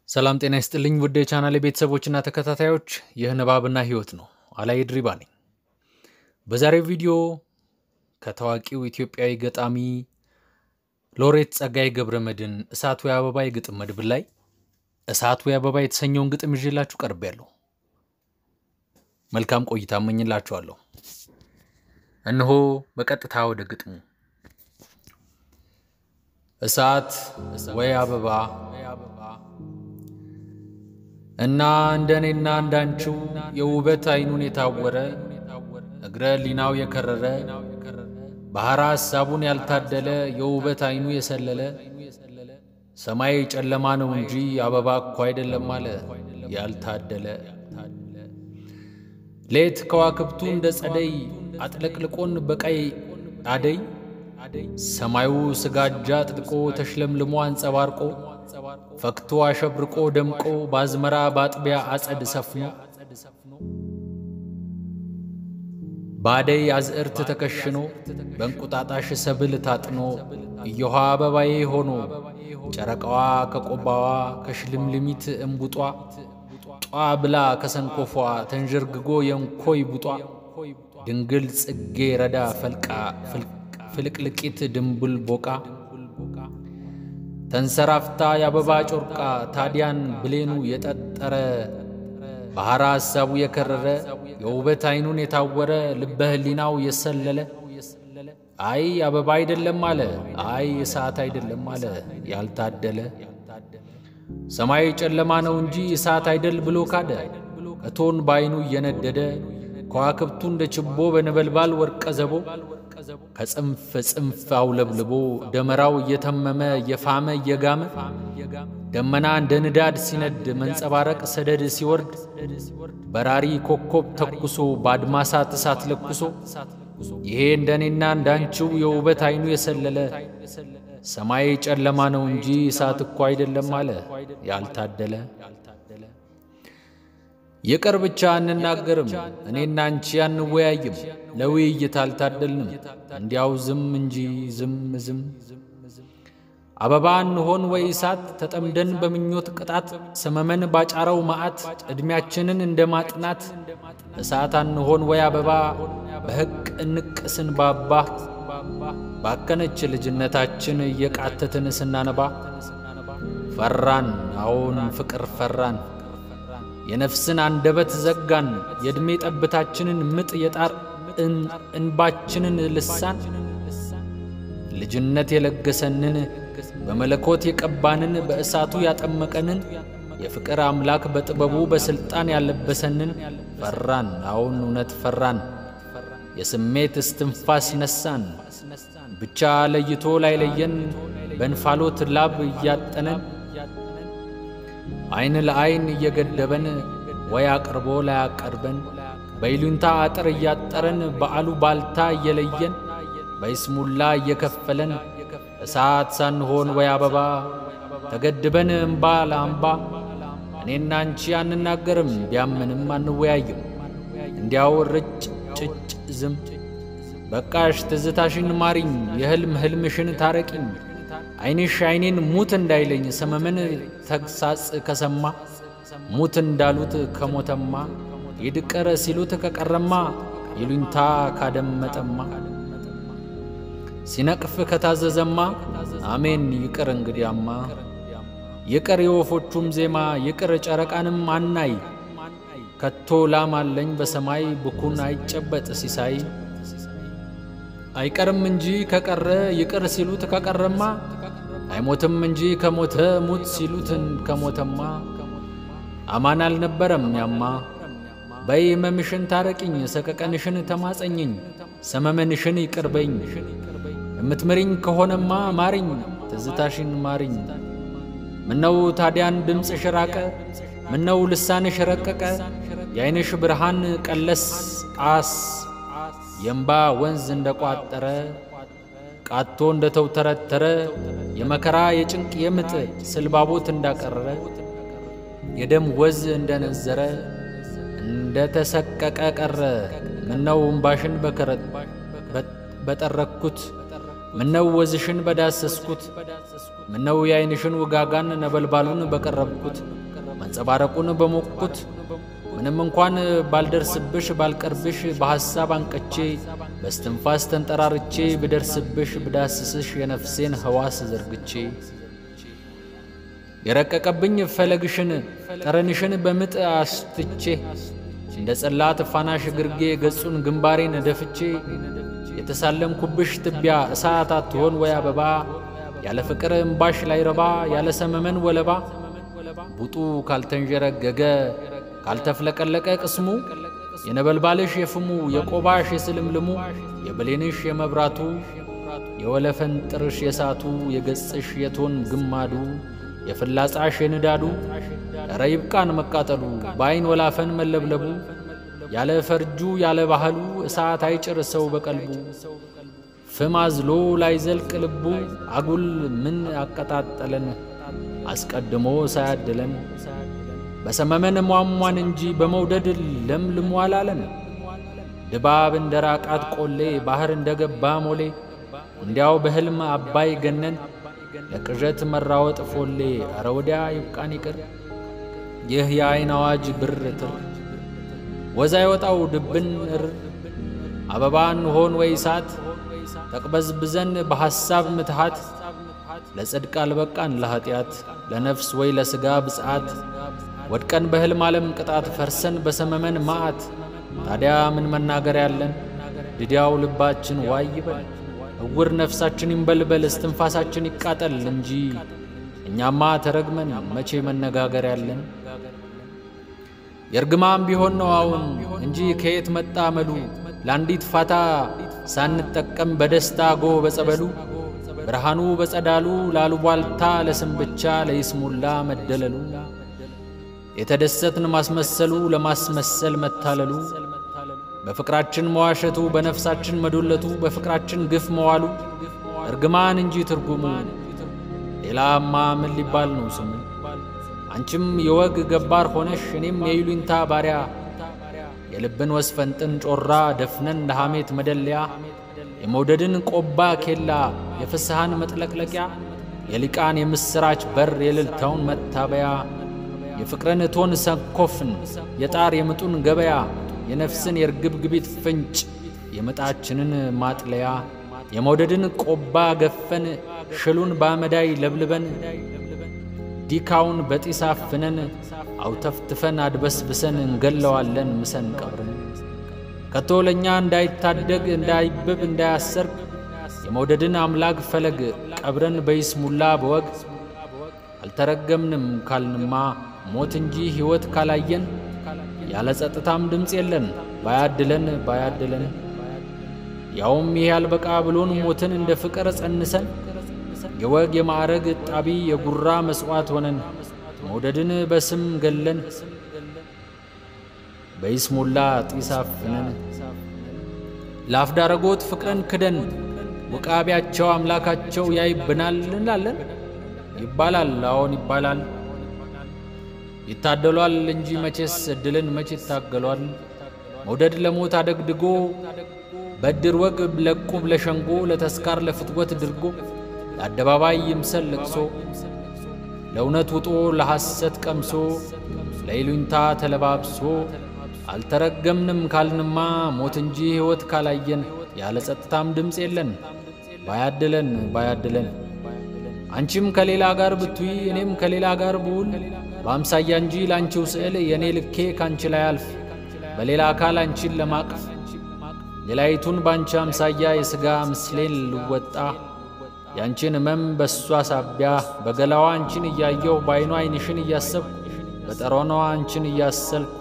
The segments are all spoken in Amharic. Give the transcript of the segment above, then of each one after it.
ሰላም ጤና ይስጥልኝ ውድ የቻናሌ ቤተሰቦችና ተከታታዮች፣ ይህ ንባብና ሕይወት ነው። አላይ ድሪባ ነኝ። በዛሬው ቪዲዮ ከታዋቂው ኢትዮጵያዊ ገጣሚ ሎሬት ጸጋዬ ገብረ መድኅን እሳቱ የአበባ የግጥም መድብል ላይ እሳቱ የአበባ የተሰኘውን ግጥም ይዤላችሁ ቀርቤያለሁ። መልካም ቆይታ እመኝላችኋለሁ። እነሆ በቀጥታ ወደ ግጥሙ። እሳት ወይ አበባ እና እንደ እኔና እንዳንቺው የውበት አይኑን የታወረ እግረ ሊናው የከረረ ባሕረ ሐሳቡን ያልታደለ የውበት አይኑ የሰለለ ሰማይ ጨለማ ነው እንጂ አበባ እኮ አይደለም አለ ያልታደለ ሌት ከዋክብቱ እንደ ጸደይ አጥለቅልቆን በቀይ አደይ ሰማዩ ስጋጃ አጥልቆ ተሽለምልሞ አንጸባርቆ ፈክቶ አሸብርቆ ደምቆ በአዝመራ በአጥቢያ አጸድ ሰፍኖ በአደይ አዝዕርት ተከሽኖ በእንቁጣጣሽ ሰብል ታጥኖ እዮሃ አበባዬ ሆኖ ጨረቃዋ ከቆባዋ ከሽልምልሚት እምቡጧ ጧ ብላ ከሰንኮፏ ተንዠርግጎ የእንኮይ ቡጧ ድንግል ጽጌ ረዳ ፈልቃ ፍልቅልቂት ድንቡል ቦቃ ተንሰራፍታ የአበባ ጮርቃ ታዲያን ብሌኑ የጠጠረ ባሕረ ሐሳቡ የከረረ የውበት አይኑን የታወረ ልበ ሕሊናው የሰለለ አይ አበባ አይደለም አለ አይ እሳት አይደለም አለ ያልታደለ ሰማይ ጨለማ ነው እንጂ እሳት አይደል ብሎ ካደ እቶን በዐይኑ እየነደደ ከዋክብቱ እንደ ችቦ በነበልባል ወርቀ ዘቦ ከጽንፍ ጽንፍ አውለብልቦ ደመራው እየተመመ እየፋመ እየጋመ ደመና እንደ ንዳድ ሲነድ መንጸባረቅ ሰደድ ሲወርድ በራሪ ኮከብ ተኩሶ በአድማሳት እሳት ለኩሶ ይሄ እንደ እኔና እንዳንቺው የውበት አይኑ የሰለለ ሰማይ ጨለማ ነው እንጂ እሳት እኮ አይደለም አለ ያልታደለ። ይቅር ብቻ አንናገርም እኔና አንቺ አንወያይም፣ ለውይይት አልታደልንም እንዲያው ዝም እንጂ ዝም ዝም። አበባ እንሆን ወይ እሳት ተጠምደን በምኞት ቅጣት ሰመመን ባጫረው መዓት ዕድሜያችንን እንደ ማጥናት እሳት አንሆን ወይ አበባ በሕቅ እንቅስን ባባ ባከነች ልጅነታችን እየቃተትን ስናነባ ፈራን አዎን ፍቅር ፈራን የነፍስን አንደበት ዘጋን የዕድሜ ጠብታችንን ምጥ የጣር እንባችንን ልሳን ልጅነት የለገሰንን በመለኮት የቀባንን በእሳቱ ያጠመቀንን የፍቅር አምላክ በጥበቡ በሥልጣን ያለበሰንን ፈራን አዎን እውነት ፈራን የስሜት እስትንፋስ ነሳን ብቻ ለይቶ ላይለየን በእንፋሎት ላብ እያጠነን ዐይን ለዐይን እየገደበን ወይ አቅርቦ ላያቀርበን በይሉኝታ አጥር እያጠረን በአሉ ባልታ እየለየን በይስሙላ እየከፈለን እሳት ሳንሆን ወይ አበባ ተገድበን እምባ ለአምባ እኔና አንቺ አንናገርም ቢያምንም አንወያይም እንዲያው ርጭ ጭጭ ዝም በቃሽ ትዝታሽን ማሪኝ የሕልም ሕልምሽን ታረቂኝ ዐይንሽ ዐይኔን ሙት እንዳይለኝ ሰመመን ተግሳጽ ከሰማ ሙት እንዳሉት ከሞተማ ይድቀር ሲሉት ከቀረማ ይሉኝታ ካደመጠማ ሲነቅፍ ከታዘዘማ አሜን ይቅር እንግዲያማ ይቅር የወፎቹም ዜማ ይቅር ጨረቃንም አናይ ከቶ ላም አለኝ በሰማይ ብኩን አይጨበጥ ሲሳይ አይቀርም እንጂ ከቀረ ይቅር ሲሉት ከቀረማ አይሞትም እንጂ ከሞተ ሙት ሲሉትን ከሞተማ አማን አልነበረም ያማ በይ ሕመምሽን ታረቂኝ ሰቀቀንሽን ተማጸኝኝ ሰመመንሽን ይቅርበኝ የምትምሪኝ ከሆነማ ማሪኝ ትዝታሽን ማሪኝ ምነው ታዲያን ድምፅሽ ራቀ ምነው ልሳንሽ ረቀቀ የዐይንሽ ብርሃን ቀለስ አስ የእምባ ወንዝ እንደ ቋጠረ ቃቶ እንደ ተውተረተረ የመከራ የጭንቅ የምጥ ስልባቦት እንዳቀረረ የደም ወዝ እንደ ነዘረ እንደ ተሰቀቀ ቀረ ምነው እምባሽን በከረት በጠረኩት ምነው ወዝሽን በዳሰስኩት ምነው የዓይንሽን ውጋጋን ነበልባሉን በቀረብኩት መንጸባረቁን በሞቅኩት ምንም እንኳን ባልደርስብሽ ባልቀርብሽ በሐሳብ አንቀቼ በስትንፋስ ተንጠራርቼ ብደርስብሽ ብዳስስሽ የነፍሴን ሕዋስ ዘርግቼ የረቀቀብኝ ፈለግሽን ጠረንሽን በምጥ አስትቼ እንደ ጸላት ፋናሽ ግርጌ ገጹን ግንባሬን ደፍቼ የተሳለምኩብሽ ትቢያ እሳት አትሆን ወይ አበባ ያለ ፍቅር እምባሽ ላይረባ ያለ ሰመመን ወለባ ቡጡ ካልተንዠረገገ ካልተፍለቀለቀ ቅስሙ የነበልባልሽ የፍሙ የቆባሽ የስልምልሙ የብሌንሽ የመብራቱ የወለፈንጥርሽ የሳቱ የገጽሽ የቶን ግማዱ የፍላጻሽ የንዳዱ ኧረ ይብቃን መቃጠሉ በዐይን ወላፈን መለብለቡ ያለ ፈርጁ ያለ ባህሉ እሳት አይጭር ሰው በቀልቡ ፍም አዝሎ ላይዘልቅ ልቡ አጉል ምን አቀጣጠለን አስቀድሞ ሳያድለን በሰመመን ሟሟን እንጂ በመውደድ ለምልሞ አላለን ድባብ እንደ ራቃት ቆሌ ባሕር እንደ ገባ ሞሌ እንዲያው በሕልም አባይ ገነን ለቅዠት መራወጥ ፎሌ ኧረ ወዲያ ይብቃን ይቅር ይህ የዐይን አዋጅ ብር ትር ወዛ ይወጣው ድብን እር አበባን ሆን ወይ እሳት ተቅበዝብዘን በሐሳብ ምትሃት ለጽድቅ አልበቃን ለኀጢአት ለነፍስ ወይ ለሥጋ ብፅዓት ወድቀን በሕልም ዓለም ቅጣት ፈርሰን በሰመመን ማዕት ታዲያ ምን መናገር ያለን ድዲያው ልባችን ዋይ ይበል እውር ነፍሳችን ይንበልበል እስትንፋሳችን ይቃጠል እንጂ እኛማ ተረግመን መቼ መነጋገር ያለን የእርግማም ቢሆን ነው አሁን እንጂ ከየት መጣ መሉ ለአንዲት ፋታ ሳንጠቀም በደስታ ጎህ በጸበሉ ብርሃኑ በጸዳሉ ላሉቧልታ ለስም ብቻ ለይስሙላ መደለሉ የተደሰትን ማስመሰሉ ለማስመሰል መታለሉ በፍቅራችን መዋሸቱ በነፍሳችን መዶለቱ በፍቅራችን ግፍ መዋሉ እርግማን እንጂ ትርጉሙ ሌላማ ምን ሊባል ነው ስሙ? አንቺም የወግ ገባር ሆነሽ እኔም የይሉኝታ ባሪያ የልብን ወስፈንጥን ጮራ ደፍነን ለሐሜት መደለያ የመውደድን ቆባ ኬላ የፍስሐን መጥለቅለቂያ የሊቃን የምሥራች በር የልልታውን መታበያ የፍቅርን እቶን ሰንኮፍን የጣር የምጡን ገበያ የነፍስን የርግብግቢት ፍንጭ የምጣችንን ማጥለያ የመውደድን ቆባ ገፈን ሽሉን በአመዳይ ለብልበን ዲካውን በጢስ አፍነን አውተፍትፈን አድበስብሰን እንገለዋለን ምሰን ቀብርን ከቶ ለእኛ እንዳይታደግ እንዳይብብ እንዳያሰርግ የመውደድን አምላክ ፈለግ ቀብረን በይስሙላ በወግ አልተረገምንም ካልንማ ሞት እንጂ ሕይወት ካላየን ያለ ጸጥታም ድምፅ የለን ባያድለን ባያድለን ያውም ይህ ያልበቃ ብሎን ሞትን እንደ ፍቅር ጸንሰን የወግ የማዕረግ ጣቢ የጉራ መሥዋዕት ሆነን መውደድን በስም ገለን በይስሙላ ጢስ አፍነን ለአፍዳረጎት ፍቅርን ክደን ውቃቢያቸው አምላካቸው ያይብናል እንላለን። ይባላል፣ አዎን ይባላል። ይታደሏል እንጂ መቼስ ዕድልን መቼ ይታገሏል። መውደድ ለሞት አደግድጎ በድር ወግ ለቁብ ለሸንጎ ለተስካር ለፍትወት ድርጎ ለአደባባይ ይምሰል ለቅሶ ለእውነት ውጦ ለሐሰት ቀምሶ ለይሉኝታ ተለባብሶ አልተረገምንም ካልንማ ሞት እንጂ ሕይወት ካላየን ያለ ጸጥታም ድምፅ የለን ባያድለን ባያድለን አንቺም ከሌላ ጋር ብትይ እኔም ከሌላ ጋር ብውል በአምሳያ እንጂ ለአንቺው ስዕል የእኔ ልኬ ካንቺ ላይ አልፍ በሌላ አካል አንቺን ለማቅፍ ሌላይቱን ባንቺ አምሳያ የሥጋ ምስሌን ልወጣ ያንቺን ሕመም በእሷ ሳቢያ በገላዋ አንቺን እያየሁ በዐይኗ ዐይንሽን እያሰብኩ በጠሮኗ አንቺን እያሰልኩ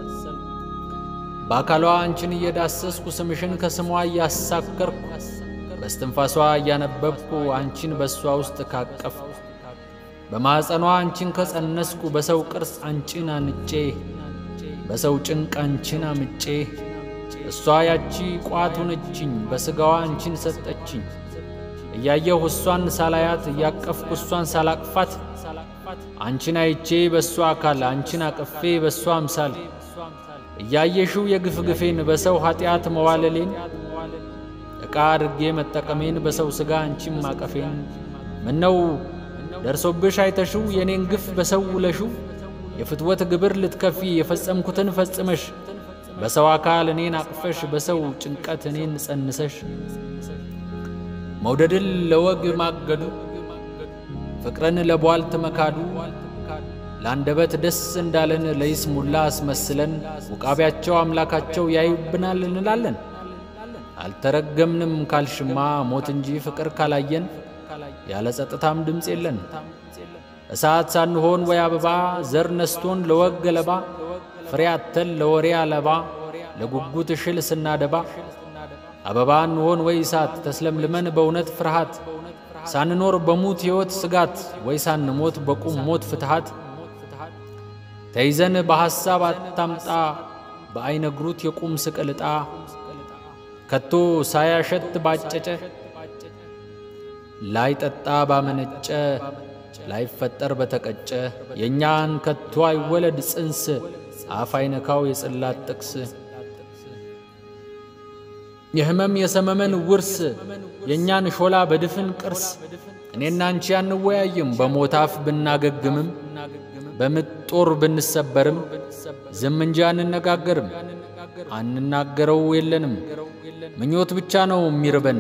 በአካሏ አንቺን እየዳሰስኩ ስምሽን ከስሟ እያሳከርኩ በስትንፋሷ እያነበብኩ አንቺን በእሷ ውስጥ ካቀፍኩ በማኅፀኗ አንቺን ከጸነስኩ በሰው ቅርጽ አንቺን አንጬ በሰው ጭንቅ አንቺን አምጬ እሷ ያቺ ቋት ሆነችኝ በሥጋዋ አንቺን ሰጠችኝ እያየሁ እሷን ሳላያት እያቀፍኩ እሷን ሳላቅፋት አንቺን አይቼ በእሷ አካል አንቺን አቅፌ በእሷ አምሳል እያየሽው የግፍ ግፌን በሰው ኀጢአት መዋለሌን ዕቃ አድርጌ መጠቀሜን በሰው ሥጋ አንቺም ማቀፌን ምነው ደርሶብሽ አይተሽው የኔን ግፍ በሰው ውለሽው የፍትወት ግብር ልትከፊ የፈጸምኩትን ፈጽመሽ በሰው አካል እኔን አቅፈሽ በሰው ጭንቀት እኔን ጸንሰሽ መውደድን ለወግ ማገዱ ፍቅርን ለቧልት መካዱ ለአንደበት ደስ እንዳለን ለይስሙላ አስመስለን ውቃቢያቸው አምላካቸው ያዩብናል እንላለን። አልተረገምንም ካልሽማ ሞት እንጂ ፍቅር ካላየን ያለ ጸጥታም ድምፅ የለን። እሳት ሳንሆን ወይ አበባ ዘር ነስቶን ለወግ ገለባ ፍሬ አተን ለወሬ አለባ ለጉጉት እሽል ስናደባ አበባ እንሆን ወይ እሳት ተስለምልመን በእውነት ፍርሃት ሳንኖር በሙት ሕይወት ስጋት ወይ ሳንሞት በቁም ሞት ፍትሃት ተይዘን በሐሳብ አታምጣ በአይነግሩት የቁም ስቅልጣ ከቶ ሳያሸት ባጨጨ ላይጠጣ ባመነጨ ላይፈጠር በተቀጨ የእኛን ከቶ አይወለድ ጽንስ አፍ አይነካው የጽላት ጥቅስ የሕመም የሰመመን ውርስ የእኛን ሾላ በድፍን ቅርስ እኔና አንቺ አንወያይም በሞት አፍ ብናገግምም በምጥ ጦር ብንሰበርም ዝም እንጂ አንነጋገርም። አንናገረው የለንም ምኞት ብቻ ነው የሚርበን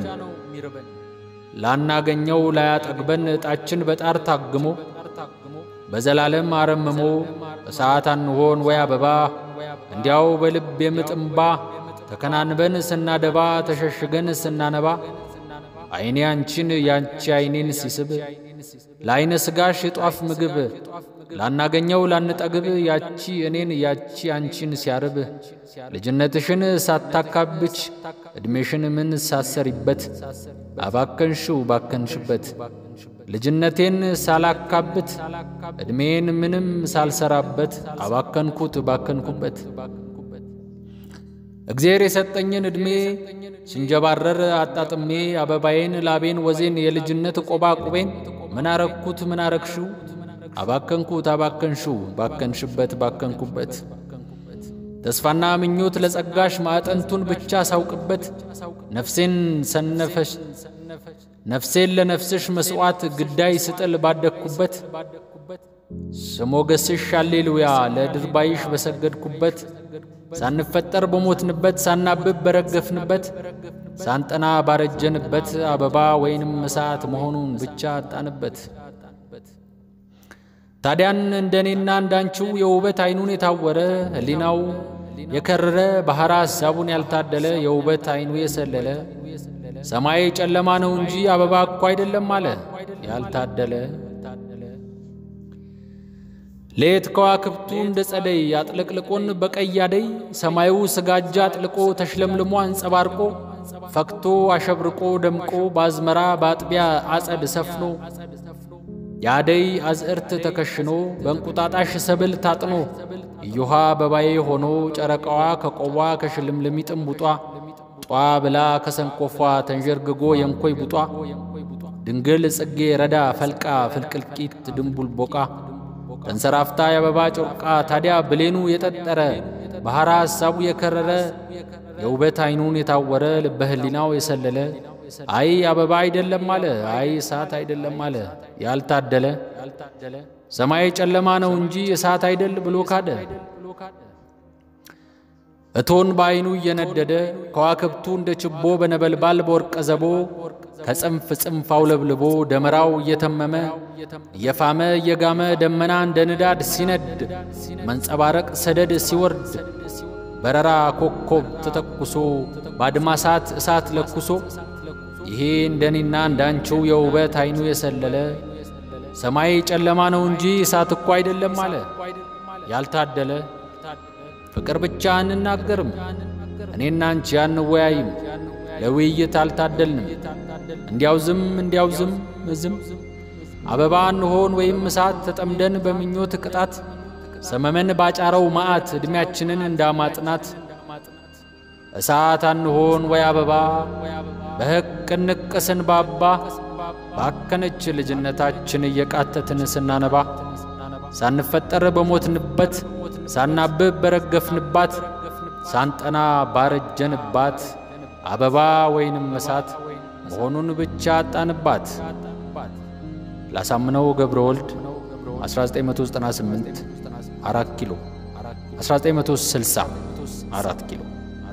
ላናገኘው ላያጠግበን ዕጣችን በጣር ታግሞ በዘላለም አረምሞ እሳት አንሆን ወይ አበባ እንዲያው በልብ የምጥምባ ተከናንበን ስናደባ ተሸሽገን ስናነባ ዐይኔ አንቺን ያንቺ ዐይኔን ሲስብ ለዐይነ ሥጋሽ የጧፍ ምግብ ላናገኘው ላንጠግብ ያቺ እኔን ያቺ አንቺን ሲያርብ ልጅነትሽን ሳታካብች ዕድሜሽን ምን ሳሰሪበት አባከንሽው ባከንሽበት ልጅነቴን ሳላካብት ዕድሜን ምንም ሳልሰራበት አባከንኩት ባከንኩበት እግዚአብሔር የሰጠኝን ዕድሜ ስንጀባረር አጣጥሜ አበባዬን ላቤን ወዜን የልጅነት ቆባ ቁቤን ምን አረግኩት ምን አረግሽው አባከንኩት አባከንሽው ባከንሽበት ባከንኩበት ተስፋና ምኞት ለጸጋሽ ማዕጠንቱን ብቻ ሳውቅበት ነፍሴን ሰነፈሽ ነፍሴን ለነፍስሽ መሥዋዕት ግዳይ ስጥል ባደግኩበት ስሞገስሽ አሌሉያ ለድርባይሽ በሰገድኩበት ሳንፈጠር በሞትንበት ሳናብብ በረገፍንበት ሳንጠና ባረጀንበት አበባ ወይንም እሳት መሆኑን ብቻ አጣንበት። ታዲያን እንደኔና እንዳንቺው የውበት ዓይኑን የታወረ ሕሊናው የከረረ ባሕረ ሐሳቡን ያልታደለ የውበት ዓይኑ የሰለለ ሰማይ ጨለማ ነው እንጂ አበባ እኮ አይደለም አለ ያልታደለ ሌት ከዋክብቱ እንደ ጸደይ አጥለቅልቆን በቀይ አደይ ሰማዩ ስጋጃ አጥልቆ ተሽለምልሞ አንጸባርቆ ፈክቶ አሸብርቆ ደምቆ በአዝመራ በአጥቢያ አጸድ ሰፍኖ የአደይ አዝዕርት ተከሽኖ በእንቁጣጣሽ ሰብል ታጥኖ እዮሃ አበባዬ ሆኖ ጨረቃዋ ከቆቧ ከሽልምልሚጥ እምቡጧ ጧ ብላ ከሰንኮፏ ተንዠርግጎ የንኮይ ቡጧ ድንግል ጽጌ ረዳ ፈልቃ ፍልቅልቂት ድንቡል ቦቃ ተንሰራፍታ የአበባ ጮርቃ ታዲያ ብሌኑ የጠጠረ ባሕረ ሐሳቡ የከረረ የውበት ዓይኑን የታወረ ልበ ሕሊናው የሰለለ አይ አበባ አይደለም አለ፣ አይ እሳት አይደለም አለ ያልታደለ ሰማይ ጨለማ ነው እንጂ እሳት አይደል ብሎ ካደ። እቶን በዓይኑ እየነደደ ከዋክብቱ እንደ ችቦ በነበልባል በወርቀ ዘቦ ከጽንፍ ጽንፍ አውለብልቦ ደመራው እየተመመ እየፋመ እየጋመ ደመና እንደ ንዳድ ሲነድ መንጸባረቅ ሰደድ ሲወርድ በረራ ኮከብ ተተኩሶ ባድማሳት እሳት ለኩሶ ይሄ እንደኔና እንዳንቺው የውበት ዓይኑ የሰለለ ሰማይ ጨለማ ነው እንጂ እሳት እኮ አይደለም አለ ያልታደለ ፍቅር ብቻ አንናገርም እኔና አንቺ አንወያይም ለውይይት አልታደልንም እንዲያው ዝም እንዲያው ዝም ዝም አበባ እንሆን ወይም እሳት ተጠምደን በምኞት ቅጣት ሰመመን ባጫረው መዓት ዕድሜያችንን እንዳማጥናት እሳት አንሆን ወይ አበባ በሕቅ ንቅ ስንባባ ባከነች ልጅነታችን እየቃተትን ስናነባ ሳንፈጠር በሞትንበት ሳናብብ በረገፍንባት ሳንጠና ባረጀንባት አበባ ወይንም እሳት መሆኑን ብቻ አጣንባት። ላሳምነው ገብረ ወልድ 1998 4 ኪሎ 1960 4 ኪሎ።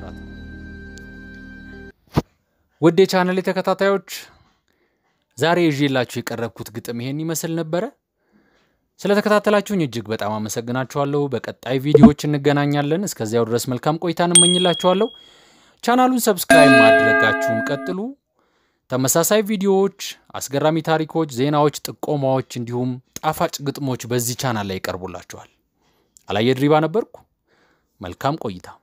ውድ የቻናሌ ተከታታዮች ዛሬ ይዤላችሁ የቀረብኩት ግጥም ይሄን ይመስል ነበረ። ስለተከታተላችሁኝ እጅግ በጣም አመሰግናችኋለሁ። በቀጣይ ቪዲዮዎች እንገናኛለን። እስከዚያው ድረስ መልካም ቆይታን እመኝላችኋለሁ። ቻናሉን ሰብስክራይብ ማድረጋችሁን ቀጥሉ። ተመሳሳይ ቪዲዮዎች፣ አስገራሚ ታሪኮች፣ ዜናዎች፣ ጥቆማዎች እንዲሁም ጣፋጭ ግጥሞች በዚህ ቻናል ላይ ይቀርቡላችኋል። አላየ ድሪባ ነበርኩ። መልካም ቆይታ